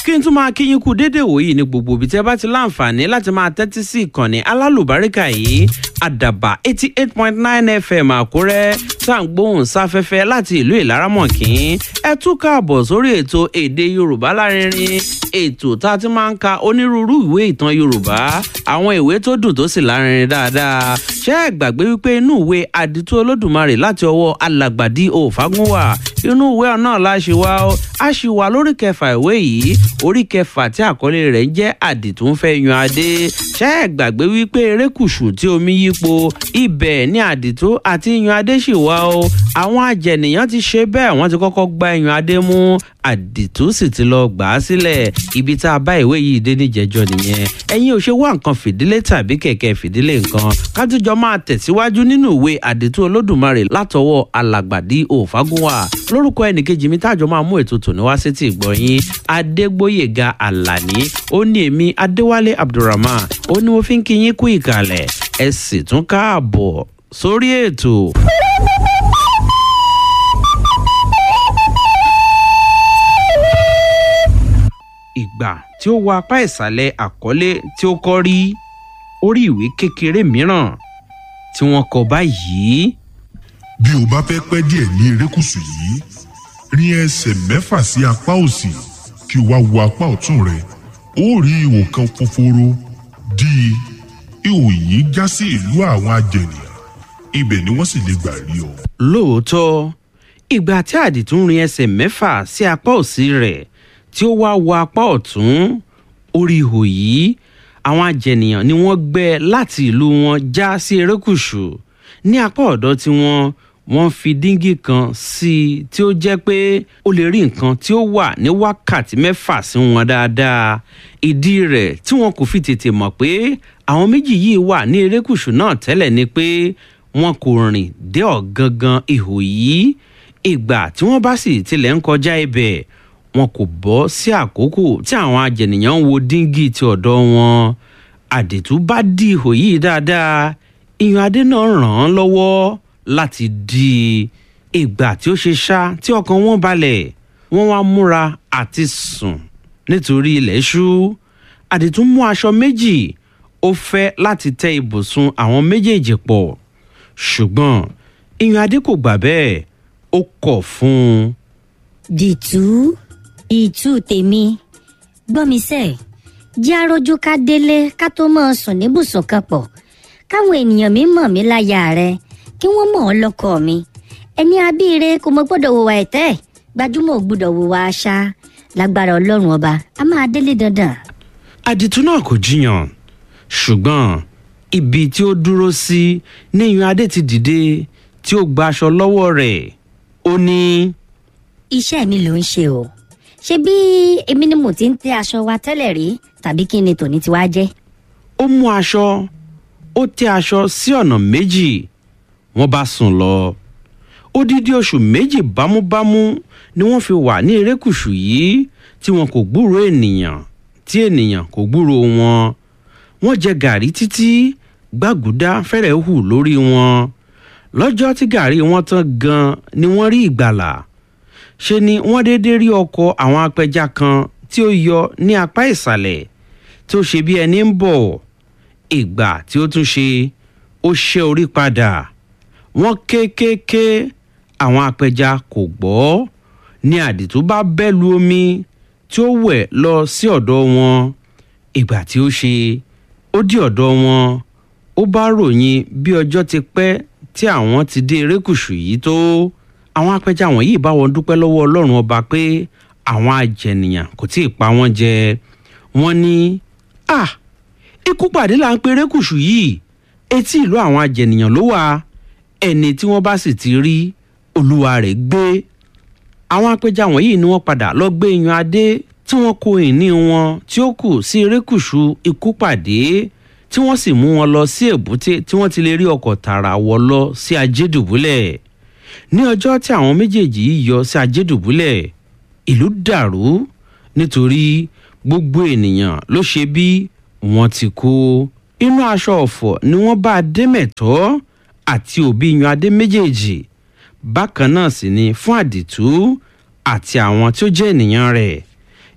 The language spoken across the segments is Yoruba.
kí n tún máa kí yín kú déédéé wòyí ní gbogbo ibi tí ẹ bá ti láǹfààní láti máa tẹ́tí sí ìkànnì alálùbáríkà yìí àdàbà eighty eight point nine fm àkúrẹ́ tá à ń gbóhùn sáfẹ́fẹ́ láti ìlú ìlaramọ̀kín ẹ tún káàbọ̀ sórí ètò èdè yorùbá lárinrin ètò tá a ti máa ń ka onírúurú ìwé ìtàn yorùbá àwọn ìwé tó dùn tó sì lárinrin dáadáa ṣé ẹ gbàgbé wípé inú ìwé àdìtú olódùmarè láti ọwọ́ alàgbàdì òfagúnwà inú ìwé náà la ṣe wá ó a ṣì wà lórí kẹfà ìwé yìí orí kẹfà tí àkọlé rẹ̀ ń jẹ́ àdìtú ń fẹ́ yan adé ṣé ẹ gbàgbé wípé erékùṣù tí omi yípo ibẹ̀ ní àdìtú àti yan adé ṣì wá ó àwọn ajẹnìyàn ti ṣe bẹ́ẹ̀ wọ́n ti kọ́kọ́ gba yan adé mú àdìtú sì ti lọ gbà á sílẹ̀ ibi tá a bá ìwé yìí dé níjẹjọ nìyẹn ẹ̀yin ò ṣe wá nǹkan fìdílé tàbí kẹ̀kẹ́ fìdílé nǹkan kájújọ máa tẹ̀síwájú nínú ìwé àdìtú olódùmarè látọwọ́ alàgbàdì òfagúnwà lórúkọ ẹnìkejì mi táàjọ máa mú ètò tòní wá sétí ìgbọ̀nyín adégbóyèga àlàní ó ní èmi adéwálé abdulrahman ó ní mo fi ń kí yín kú ìkàlẹ̀ ẹ sì tún káàbọ̀ sórí ètò. ìgbà tí ó wọ apá ìsàlẹ̀ àkọlé tí ó kọ́ rí orí ìwé kékeré mìíràn tí wọ́n kọ báyìí. bí o bá fẹ́ pẹ́ díẹ̀ ní erékùṣù yìí rin ẹsẹ̀ mẹ́fà sí apá òsì kí o wá wo apá ọ̀tún rẹ ó rí ihò kan fòforo dí i ihò yìí já sí ìlú àwọn ajẹnìyàn ibẹ̀ ni wọ́n sì lè gbà rí ọ. lóòótọ́ ìgbà tí àdìtún rin ẹsẹ̀ mẹ́fà sí apá òsì rẹ̀ tí ó wá wo apá ọ̀tún orí ihò yìí àwọn ajẹnìyàn ni wọ́n gbẹ́ láti ìlú wọn já sí erékùṣù ní apá ọ̀dọ́ tí wọ́n wọ́n fi díngì kan sí i tí ó jẹ́ pé ó lè rí nǹkan tí ó wà ní wákàtí mẹ́fà sí wọn dáadáa ìdí rẹ̀ tí wọn kò fi tètè mọ̀ pé àwọn méjì yìí wà ní erékùṣù náà tẹ́lẹ̀ ni pé wọn kò rìn dé ọ̀gangan ihò yìí ìgbà tí wọ́n bá sì tilẹ̀ ń kọjá ibẹ̀ wọn kò bọ́ sí àkókò tí àwọn ajẹnìyàn ń wo díngì ti ọ̀dọ́ wọn àdètú bá dí ihò yìí dáadáa ìyàn adé náà ràn án lọ́wọ́ láti di ìgbà tí ó ṣe ṣá tí ọkàn wọn balẹ̀ wọ́n wá múra àti sùn nítorí ilẹ̀ ṣú àdètú mú aṣọ méjì ó fẹ́ láti tẹ́ ibùsùn àwọn méjèèjì pọ̀ ṣùgbọ́n ìyàn adé kò gbà bẹ́ẹ̀ ó kọ̀ fún un. dìtú ìtú tèmi gbọ́ mi sẹ́ jẹ́ arójú ká délé ká tó máa sùn níbùsùn kan pọ̀ káwọn ènìyàn mi mọ̀ mí láyà rẹ kí wọ́n mọ̀ ọ́ lọ́kọ mi ẹni abíire kò mọ gbọ́dọ̀ wò wá ẹ̀tẹ́ gbajúmọ̀ ò gbọ́dọ̀ wò wá aṣá lágbára ọlọ́run ọba a máa délé dandan. àdìtú náà kò jiyàn ṣùgbọ́n ibi tí ó dúró sí ní ìyàn adé ti dìde tí ó gba aṣọ lọ́wọ́ rẹ̀ ó ní. iṣẹ́ mi ló ń ṣe o ṣé bí èmi ni mo ti ń tẹ aṣọ wa tẹ́lẹ̀ rí tàbí kí ni tòní ti wá jẹ́. ó mú aṣọ ó tẹ aṣọ sí ọ̀nà méjì wọ́n bá sùn lọ odidi oṣù méjì bámúbámú ni wọ́n fi wà ní erékùṣù yìí tí wọn kò gbúròó ènìyàn tí ènìyàn kò gbúròó wọn wọ́n jẹ gàrí títí gbàgùdá fẹ́rẹ̀ hù lórí wọn lọ́jọ́ tí gàrí wọn tán gan ni wọ́n rí ìgbàlà ṣe ni wọ́n déédé rí ọkọ̀ àwọn apẹja kan tí ó yọ ní apá ìsàlẹ̀ tí ó ṣe bí ẹni ń bọ̀ ìgbà tí ó tún ṣe ó ṣẹ́ orí padà wọ́n kéékèèké àwọn apẹja kò gbọ́ ní àdìtú bá bẹ́ lu omi tí ó wẹ̀ lọ sí ọ̀dọ̀ wọn ìgbà tí ó ṣe ó dí ọ̀dọ̀ wọn ó bá ròyìn bí ọjọ́ ti pẹ́ tí àwọn ti dé erékùṣù yìí tó àwọn apẹja wọ̀nyí bá wọn dúpẹ́ lọ́wọ́ ọlọ́run ọba pé àwọn ajẹnìyàn kò tí ì pa wọ́n jẹ wọ́n ní à ikú pàdé là ń pe erékùṣù yìí etí ìlú àwọn ajẹnìyàn ló wà ẹni tí wọ́n bá sì ti rí olúwa rẹ̀ gbé àwọn apẹja wọ̀nyí ni wọ́n padà lọ gbé yan adé tí wọ́n kó ìní wọn tí ó kù sí erékùṣù ikú pàdé tí wọ́n sì mú wọn lọ sí èbúté tí wọ́n ti lè rí ọkọ̀ tààrà wọ̀ lọ sí ajédùbúlẹ̀ ní ọjọ́ tí àwọn méjèèjì yìí yọ sí ajédùbúlẹ̀ ìlú dàrú nítorí gbogbo ènìyàn ló ṣe bí wọ́n ti kú inú aṣọ ọ̀fọ̀ ni wọ́n bá adémẹ̀tọ́ àti òbí yan adé méjèèjì bákan náà sì ni fún àdìtú àti àwọn tí ó jẹ́ ènìyàn rẹ̀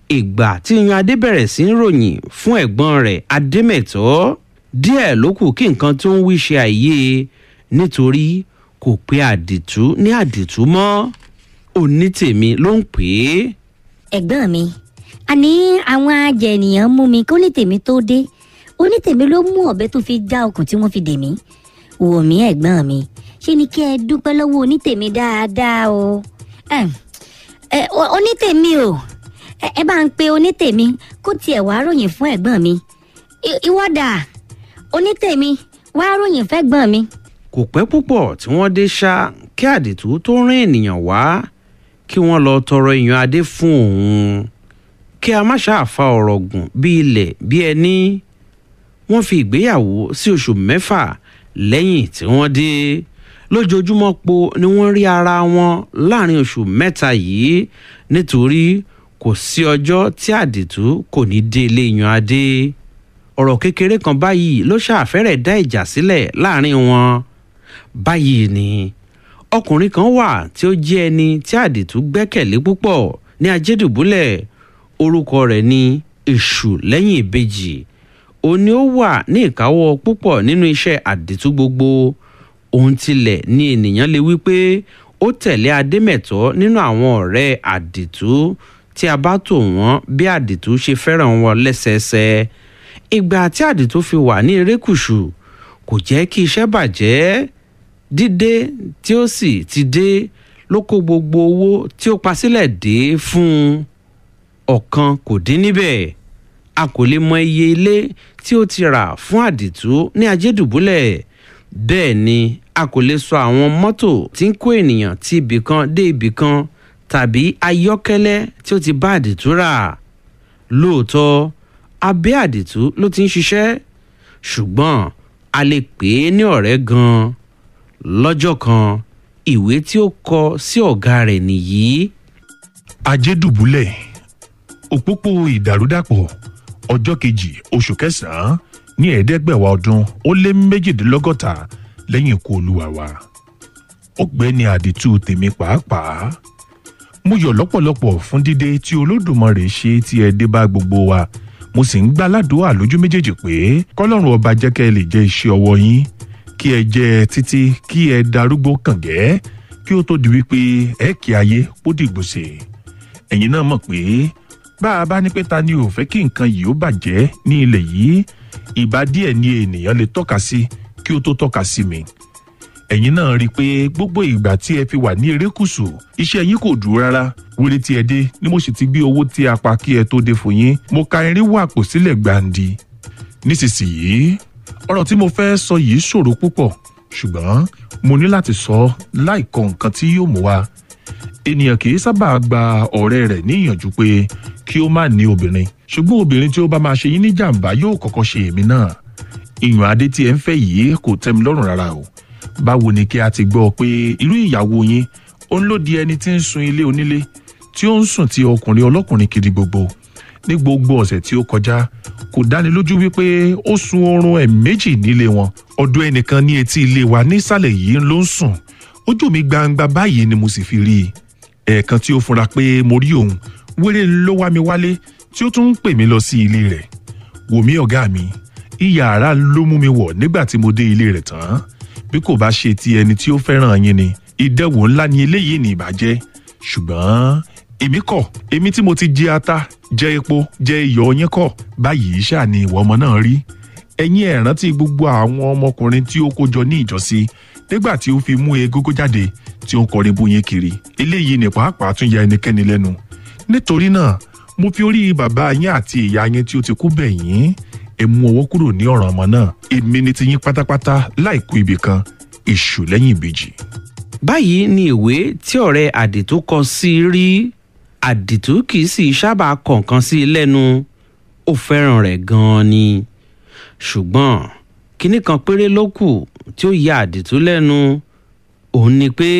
ìgbà tí yan adé bẹ̀rẹ̀ sí ń ròyìn fún ẹ̀gbọ́n rẹ̀ adémẹ̀tọ́ díẹ̀ ló kù kí nǹkan tó ń wí ṣe àìyé nítorí kò pé àdìtú ní àdìtú mọ́ onítèmi ló ń pè é. ẹ̀gbọ́n mi àní àwọn ajẹ̀nìyàn mú mi kó ní tèmi tó dé onítèmi ló mú ọ̀bẹ tó fi já okùn tí wọ́n fi dè mí wò mí ẹ̀gbọ́n mi ṣé ni kí ẹ dúpẹ́ lọ́wọ́ onítèmi dáadáa o ẹ ẹ onítèmi o ẹ ẹ bá ń pe onítèmi kó tiẹ̀ wá ròyìn fún ẹ̀gbọ́n mi ìwọ́dà onítèmi wá ròyìn fẹ́gbọ́n mi. kò pẹ́ púpọ̀ tí wọ́n dé ṣá kí àdìtú tó rán ènìyàn wá kí wọ́n lọ tọrọ èèyàn adé fún òun kí a má ṣàfa ọ̀rọ̀ gùn bí ilẹ̀ bí ẹni wọ́n fi ìgbéyàwó sí oṣù mẹ́fà lẹ́yìn tí wọ́n dé lójoojúmọ́ po ni wọ́n rí ara wọn láàrin oṣù mẹ́ta yìí nítorí kò sí ọjọ́ tí àdìtú kò ní dé ilé yan adé ọ̀rọ̀ kékeré kan báyìí ló ṣàfẹ́rẹ̀ dá ìjà sílẹ̀ láàrin wọn báyìí ni ọkùnrin kan wà tí ó jẹ́ ẹni tí àdìtú gbẹ́kẹ̀lé púpọ̀ ní ajédùbúlẹ̀ orúkọ rẹ̀ ní èṣù lẹ́yìn ìbejì ó ní ó wà ní ìkáwọ́ púpọ̀ nínú iṣẹ́ àdìtú gbogbo òun tilẹ̀ ní ènìyàn lè wí pé ó tẹ̀lé adémẹ̀tọ́ nínú àwọn ọ̀rẹ́ àdìtú tí a bá tò wọ́n bí àdìtú ṣe fẹ́ràn wọn lẹ́sẹẹsẹ ìgbà tí àdìtú fi wà ní erékùṣù kò jẹ́ kí iṣẹ́ bàjẹ́ dídé tí ó sì ti dé ló kó gbogbo owó tí ó pa sílẹ̀ dé fún un ọ̀kan kò dín níbẹ̀ a kò lè mọ iye ilé tí ó ti rà fún àdìtú ní ajédùbúlẹ̀ bẹ́ẹ̀ ni a kò lè sọ àwọn mọ́tò tí ń kó ènìyàn ti ibì kan dé ibì kan tàbí ayọ́kẹ́lẹ́ tí ó ti bá àdìtú rà lóòótọ́ abẹ́ àdìtú ló ti ń ṣiṣẹ́ ṣùgbọ́n a lè pè é ní ọ̀rẹ́ gan-an lọ́jọ́ kan ìwé tí ó kọ sí ọ̀gá rẹ̀ nìyí. ajédùbúlẹ̀ òpópó ìdàrúdàpọ̀ ọjọ́ kejì oṣù kẹsàn-án ní ẹ̀ẹ́dẹ́gbẹ̀wá ọdún ó lé méjìdínlọ́gọ́ta lẹ́yìn ikú olúwa wa ọ̀gbẹ́ni àdìtú tèmi pàápàá mo yọ̀ lọ́pọ̀lọpọ̀ fún dídé tí olódùmarè ṣe tí ẹ dé bá gbogbo wa mo sì ń gbá ládùúgbò lójú méjèèjì pé kọ́lọ́run ọba jẹ́ kẹ́ ẹ lè jẹ́ iṣẹ́ ọwọ́ yín kí ẹ jẹ́ títí kí ẹ darúgbó kàngẹ́ kí ó tó di wípé ẹ kí ayé kó dìgbòsè ẹ̀yin náà mọ̀ pé bá a bá ní pé ta ni ò fẹ́ kí nǹkan yìí ó bàjẹ́ ní ilẹ̀ yìí ìbá díẹ̀ ni ènìyàn lè tọ́ka sí kí ó tó tọ́ka sí mi ẹ̀yin náà rí i pé gbogbo ìgbà tí ẹ fi wà ní erékùṣù iṣẹ́ yín kò dúró rárá wéré tí ẹ dé ni mo sì ti gbé owó tí a pa kí ẹ tó dé fún yín mo ka irinwó àpò sílẹ̀ gbàǹdì nísinsìnyí ọ̀rọ̀ tí mo fẹ́ sọ yìí ṣòro púpọ̀ ṣùgbọ́n mo ní láti sọ láìkọ nǹkan tí yóò mú wa ènìyàn kì í sábà gba ọ̀rẹ́ rẹ̀ ní ìyànjú pé kí ó má ní obìnrin ṣùgbọ́n obìnrin tí ó bá máa ṣe yín ní jàǹbá yóò kọ́kọ́ ṣe èmi náà ìyàn adé tí ẹ ń fẹ́ yìí kò tẹ́ mi lọ́rùn rárá o báwo ni kí a ti gbọ́ pé irú ìyàwó yín ó ń lòdì ẹni tí ń sun ilé onílé tí ó ń sùn ti ọkùnrin ọlọ́kùnrin kiri gbogbo ní gbogbo ọ̀sẹ̀ tí ó kọjá kò dáni lójú wípé ó sun oorun ẹ̀ méjì nílé wọn ọdún ẹnìkan ní etí ilé wa nísàlẹ̀ yìí ló ń sùn ojú mi gbangba báyìí ni mo sì fi rí i ẹ̀ẹ̀kan tí ó fura pé mo rí òun wéré ló wá mi wálé tí ó tún ń pè mí lọ sí ilé rẹ̀ wò mí ọ̀gá mi iyàrá ló mú mi wọ̀ nígbà tí mo dé ilé rẹ̀ tán bí kò bá ṣe ti ẹni tí ó fẹ́ràn yín ni ìdẹ́wò ńlá ni eléyìí ní ìbàjẹ́ ṣùgbọ́n èmi kọ̀ èmi tí mo ti jẹ ata jẹ epo jẹ iyọ̀ yín kọ̀ báyìí ṣáà ni ìwọ ọmọ náà rí ẹ̀yin ẹ̀ rántí gbogbo àwọn ọmọkùnrin tí ó kó jọ ní ìjọsí nígbà tí ó fi mú egógó jáde tí ó ń kọrin bú yín kiri eléyìí ní pàápàá tún ya ẹnikẹ́ni lẹ́nu nítorí náà mo fi orí bàbá yín àti ìyá yín tí ó ti kú bẹ̀ yín ẹ mú ọwọ́ kúrò ní ọ̀ràn ọmọ náà èmi ni ti yín pátápátá láìkú ibì kan èṣù lẹ́yìn ìbejì. báyìí ni ìwé tí ọ̀rẹ́ àdìtú kọ sí rí àdìtú kì í sì sábà kọ̀ọ̀kan sí i lẹ́nu ó fẹ́ràn rẹ̀ gan-an ni ṣùgbọ́n kinní kan péré ló kù tí ó ya àdìtú lẹ́nu òun ni pé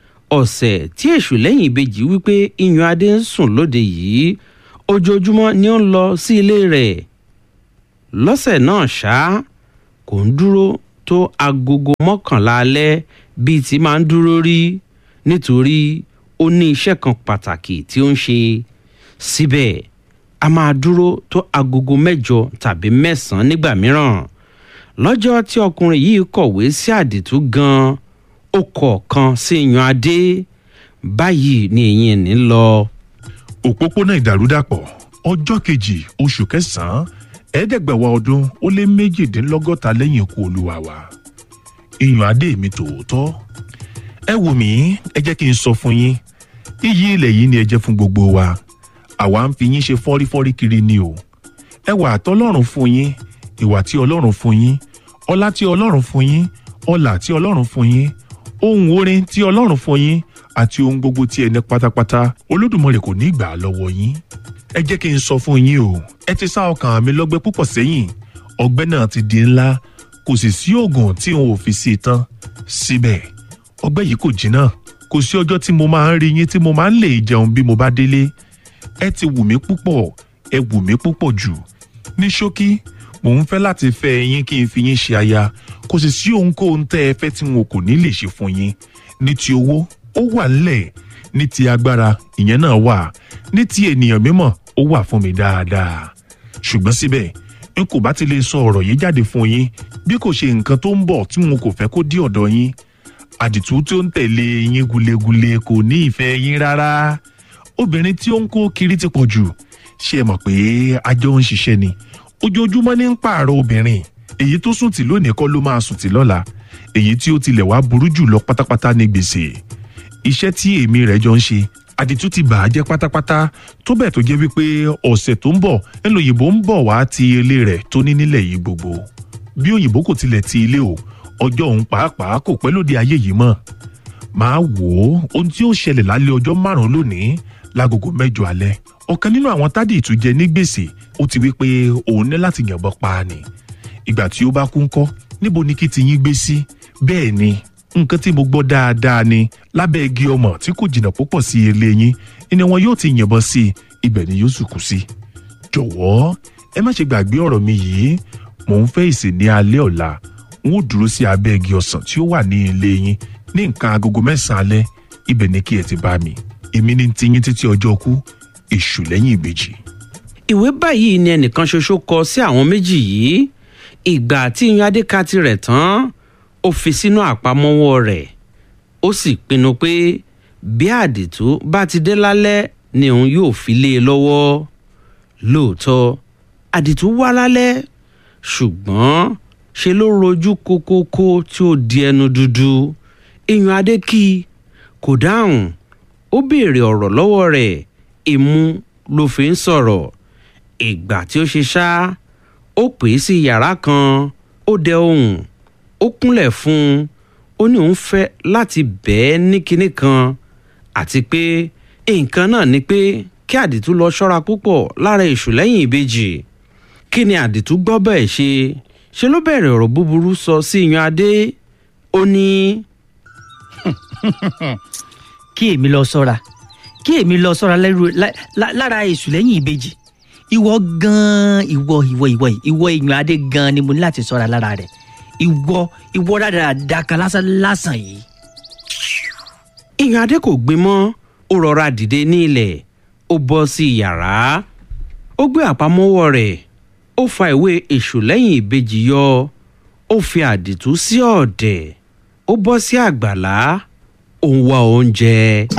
ọ̀sẹ̀ tí èṣù lẹ́yìn ìbejì wípé iyùn adé ń sùn lóde yìí ojoojúmọ́ ni ó ń lọ sí ilé rẹ̀ lọ́sẹ̀ náà ṣá kò ń dúró tó agogo mọ́kànlá alẹ́ bíi ti máa ń dúró rí nítorí ó ní iṣẹ́ kan pàtàkì tí ó ń ṣe síbẹ̀ a máa dúró tó agogo mẹ́jọ tàbí mẹ́sàn-án nígbà mìíràn lọ́jọ́ tí ọkùnrin yìí kọ̀wé sí àdìtú gan-an ó kọ̀ọ̀kan sí yan adé báyìí ni èyí ní lọ. òpópónà ìdàrúdàpọ̀ ọjọ́ kejì oṣù kẹsàn-án ẹ̀ẹ́dẹ́gbẹ̀wá ọdún ó lé méjìdínlọ́gọ́ta lẹ́yìn ikú olúwa wa ìyàn adé mi tòótọ́ ẹ wò mí ẹ jẹ́ kí n sọ fún yín iyì ilẹ̀ yìí ni ẹ jẹ́ fún gbogbo wa àwa ń fi yín ṣe fọ́rífọ́rí kiri ni o ẹwà àtọlọ́run fún yín ìwà tí ọlọ́run fún yín ọlá tí ọlọ́run fún yín ọlà tí ọlọ́run fún yín ohun orin tí ọlọ́run fún yín àti ohun gbogbo tí ẹ ní pátápátá olódùmarè kò ní gbà á lọ́wọ́ yín ẹ jẹ́ kí n sọ fún yín o ẹ ti sá ọkàn mi lọ́gbẹ́ púpọ̀ sẹ́yìn ọgbẹ́ náà ti di ńlá kò sì sí oògùn tí n ò fi sí i tán síbẹ̀ ọgbẹ́ yìí kò jìnnà kò sí ọjọ́ tí mo máa ń rí yín tí mo máa ń lè jẹun bí mo bá délé ẹ ti wù mí púpọ̀ ẹ wù mí púpọ̀ jù ní ṣókí mò ń fẹ́ láti fẹ́ yín kí n fi yín ṣe aya kò sì sí ohunkóhun tẹ́ ẹ fẹ́ tí n kò ní lè ṣe fún yín ní ti owó ó wà ńlẹ̀ ní ti agbára ìyẹn náà wà ní ti ènìyàn mímọ̀ ó wà fún mi dáadáa ṣùgbọ́n síbẹ̀ n kò bá ti lè sọ ọ̀rọ̀ yìí jáde fún yín bí kò ṣe nǹkan tó ń bọ̀ tí n kò fẹ́ kó dé ọ̀dọ̀ yín àdìtú tí ó ń tẹ̀lé yín gulegule kò ní ìfẹ́ yín rárá obìnrin tí ó ń kó kiri ti pọ̀ jù ṣe é mọ̀ pé ajọ́ ń ṣiṣẹ́ ni ojoojúmọ́ ní ń pààrọ̀ obìnrin èyí tó sùn tì lónìí kọ́ ló máa sùn tì lọ́la èyí tí ó tilẹ̀ wá burú jù lọ pátápátá ní gbèsè iṣẹ́ tí èmi rẹ̀ jọ ń ṣe àdìtú ti bà á jẹ́ pátápátá tó bẹ́ẹ̀ tó jẹ́ wípé ọ̀sẹ̀ tó ń bọ̀ ẹnu òyìnbó ń bọ̀ wá ti ilé rẹ̀ tó ní nílẹ̀ yìí gbogbo bí òyìnbó kò tilẹ̀ ti ilé o ọjọ́ òun pàápàá kò pẹ́ lóde ayé yìí mọ́ máa wò ó ohun tí ó ṣẹlẹ̀ lálẹ́ ọjọ́ márùn-ún lónìí lágogo mẹ́jọ alẹ́ ọ̀kan nínú àwọn tádì ìtújẹ ní gbèsè ó ti wí pé òun ní láti yànbọn pa á ni ìgbà tí ó bá kú ńkọ́ níbo ni kí ti yín gbé sí bẹ́ẹ̀ ni nǹkan tí mo gbọ́ dáadáa ni lábẹ́ igi ọmọ tí kò jìnnà púpọ̀ sí ilé yín ni wọn yóò ti yìnbọn sí i ibẹ̀ ni yóò sì kú sí. jọ̀wọ́ ẹ má ṣe gbàgbé ọ̀rọ̀ mi yìí mò ń fẹ́ ìsìn ní alẹ́ ọ̀la n ó dúró sí abẹ́ igi ọsàn tí ó wà ní ilé yín ní nǹkan agogo mẹ́sàn-án alẹ́ ibẹ̀ ni kí ẹ ti bá mi èmi ní ti yín títí ọjọ́ kú èṣù lẹ́yìn ìbejì. ìwé báyìí ni ẹnìkan ṣoṣo kọ sí àwọn méjì yìí ìgbà tí yan adéka tirẹ̀ tán ó fi sínú àpamọ́wọ́ rẹ̀ ó sì pinnu pé bí àdìtú bá ti dé lálẹ́ ni òun yóò fi lé e lọ́wọ́ lóòótọ́ àdìtú wá lálẹ́ ṣùgbọ́n ṣe ló rojú kókókó tí ó di ẹnu dúdú èèyàn adé kí i kò dáhùn ó béèrè ọ̀rọ̀ lọ́wọ́ rẹ̀ imú ló fi ń sọ̀rọ̀ ìgbà tí ó ṣe ṣá ó pè é sí yàrá kan ó dẹ ohùn ó kúnlẹ̀ fún un ó ní òun fẹ́ láti bẹ́ẹ̀ ní kinní kan àti pé nǹkan náà ni pé kí àdìtú lọ ṣọ́ra púpọ̀ lára èṣù lẹ́yìn ìbejì kí ni àdìtú gbọ́ bẹ́ẹ̀ ṣe ṣe ló bẹ̀rẹ̀ ọ̀rọ̀ búburú sọ sí yan adé ó ní. kí èmi lọ sọ́ra kí èmi lọ sọ́ra lẹ́rù lá- lá- lára èṣù lẹ́yìn ìbejì ìwọ gan-an ìwọ ìwọ ìwọ yìí, ìwọ ìyàn adé gan-an ni mo ní láti sọ́ra lára rẹ̀ ìwọ ìwọ dáadáa kan lásán lásán yìí. ìyàn adé kò gbin mọ́ ó rọra dìde ní ilẹ̀ ó bọ́ sí yàrá ó gbé àpamọ́wọ́ rẹ̀ ó fa ìwé èṣù lẹ́yìn ìbejì yọ ó fi àdìtú sí ọ̀dẹ̀ ó bọ́ sí àgbàlá ó ń wá oúnjẹ.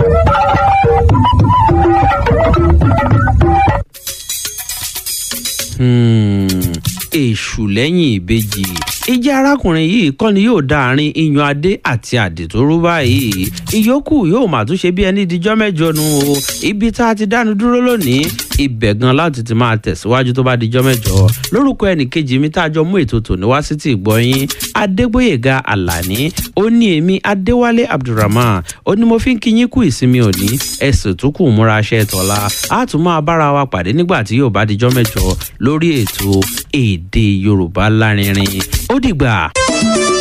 Hmm, èṣù lẹ́yìn ìbejì ìjà arákùnrin yìí kọ́ ni yóò dá àárín iyàn adé àti àdìtú rú báyìí ìyókù yóò mà tún ṣe bí ẹni dijọ́ mẹ́jọ nu o ibi tá a ti dánu dúró lónìí ibẹ̀ gan láti ti máa tẹ̀síwájú tó bá dijọ́ mẹ́jọ lórúkọ ẹnìkejì mi tá a jọ mú ètò tòní wá sí ti ìgbọ́yín adégbòyèga àlàní ó ní èmi adéwálé abdulrahman ó ní mo fi ń kí yín kú ìsinmi òní ẹ̀sìn tó kù múra aṣẹ́ tọ́lá a tún máa bára wa pàdé nígbà tí yóò bá dijọ́ mẹ́jọ lórí ètò èdè yorùbá lárinrin ó dìgbà.